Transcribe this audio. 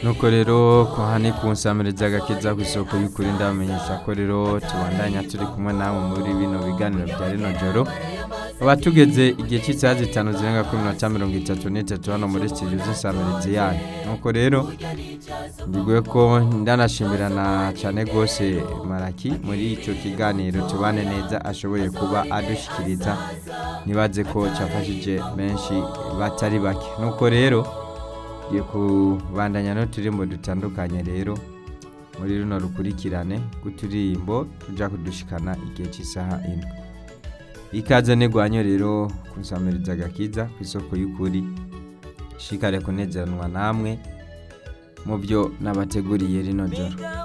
nuko rero ko hani kunsamiriza agakiza ku isoko y'ukuri ndabamenyesha ko rero tubandanya turi kumwe namwe muri bino biganiro bya rino joro tuba tugeze igihe cy'isaha zitanu zirenga kuri minota mirongo itatu n'itatu hano muri studio z'insamirizi yanyu nuko rero mbiguye ko ndanashimirana cyane rwose maraki muri icyo kiganiro tubane neza ashoboye kuba adushyikiriza nibaze ko cyafashije benshi batari bake nuko rero tugiye kubandanya n'uturirimbo dutandukanye rero muri runo rukurikirane rw'uturirimbo tujya kudushikana igihe cy'isaha ine ikaze ntigwanye rero kunsamiriza agakiza ku isoko y'ukuri shikare kunezeranwa namwe mu byo nabateguriye rino joro